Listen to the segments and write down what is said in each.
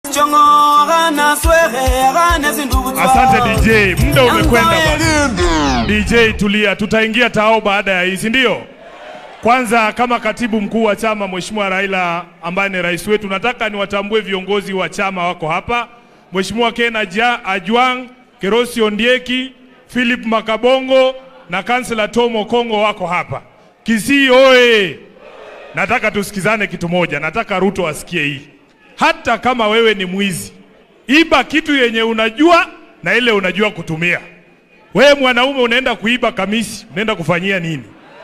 Asante DJ, muda umekwenda bwana. DJ tulia, tutaingia tao baada ya hii, si ndio? Kwanza kama katibu mkuu wa chama Mheshimiwa Raila ambaye ni rais wetu, nataka niwatambue viongozi wa chama wako hapa. Mheshimiwa Ken Aja- Ajwang, Kerosi Ondieki, Philip Makabongo na kansela Tom Okongo wako hapa. Kisii oye! Nataka tusikizane kitu moja, nataka Ruto asikie hii. Hata kama wewe ni mwizi, iba kitu yenye unajua na ile unajua kutumia. Wewe mwanaume unaenda kuiba kamisi, unaenda kufanyia nini?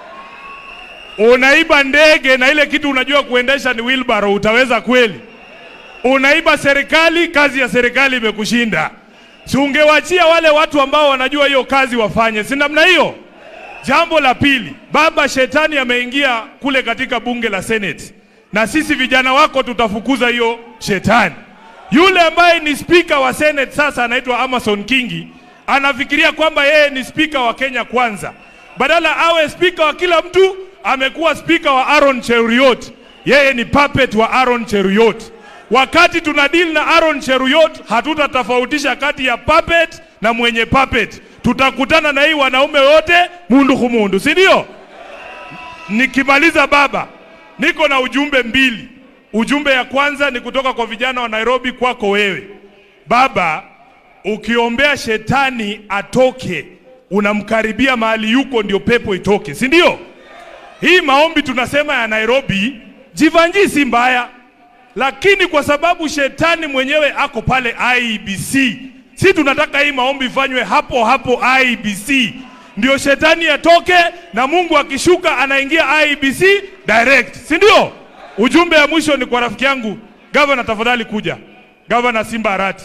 Unaiba ndege na ile kitu unajua kuendesha ni wheelbarrow, utaweza kweli? Unaiba serikali, kazi ya serikali imekushinda. Si ungewachia wale watu ambao wanajua hiyo kazi wafanye, si namna hiyo? Jambo la pili, baba shetani ameingia kule katika bunge la Senate, na sisi vijana wako tutafukuza hiyo shetani. Yule ambaye ni spika wa Senate sasa anaitwa Amason Kingi, anafikiria kwamba yeye ni spika wa Kenya kwanza, badala awe spika wa kila mtu, amekuwa spika wa Aaron Cheruiyot. Yeye ni puppet wa Aaron Cheruiyot. Wakati tuna deal na Aaron Cheruiyot, hatutatofautisha kati ya puppet na mwenye puppet. Tutakutana na hii wanaume wote mundu kumundu, si ndio? Nikimaliza baba, niko na ujumbe mbili. Ujumbe ya kwanza ni kutoka kwa vijana wa Nairobi kwako wewe baba. Ukiombea shetani atoke, unamkaribia mahali yuko, ndio pepo itoke, si ndio? Hii maombi tunasema ya Nairobi, Jivanji si mbaya, lakini kwa sababu shetani mwenyewe ako pale IEBC, si tunataka hii maombi ifanywe hapo hapo IEBC, ndio shetani atoke na Mungu akishuka anaingia IEBC direct, si ndio? Ujumbe ya mwisho ni kwa rafiki yangu gavana, tafadhali kuja. Gavana Simba Arati,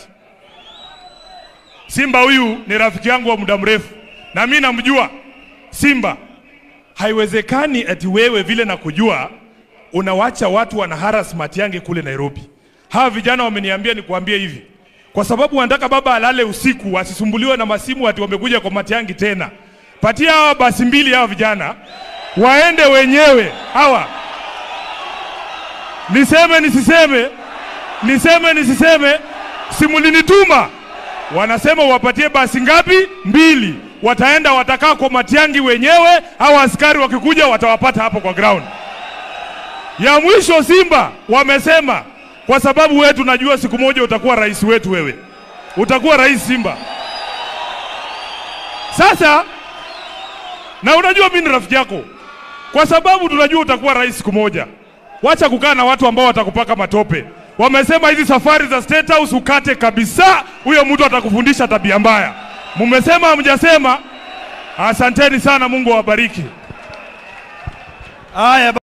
Simba huyu ni rafiki yangu wa muda mrefu na mimi namjua Simba. Haiwezekani ati wewe vile na kujua unawacha watu wana harassment yange kule Nairobi. Hawa vijana wameniambia nikuambie hivi, kwa sababu wanataka baba alale usiku asisumbuliwe na masimu ati wamekuja kwa Matiangi tena. Patia hawa basi mbili hawa vijana waende wenyewe hawa. Niseme nisiseme, niseme nisiseme, simulinituma wanasema wapatie basi ngapi? Mbili. Wataenda watakaa kwa Matiangi wenyewe, au askari wakikuja watawapata hapo kwa ground. Ya mwisho Simba wamesema kwa sababu wewe tunajua siku moja utakuwa rais wetu, wewe utakuwa rais Simba. Sasa na unajua mimi ni rafiki yako, kwa sababu tunajua utakuwa rais siku moja. Wacha kukaa na watu ambao watakupaka matope. Wamesema hizi safari za State House ukate kabisa, huyo mtu atakufundisha tabia mbaya. Mumesema hamjasema? Asanteni sana, Mungu awabariki. Haya.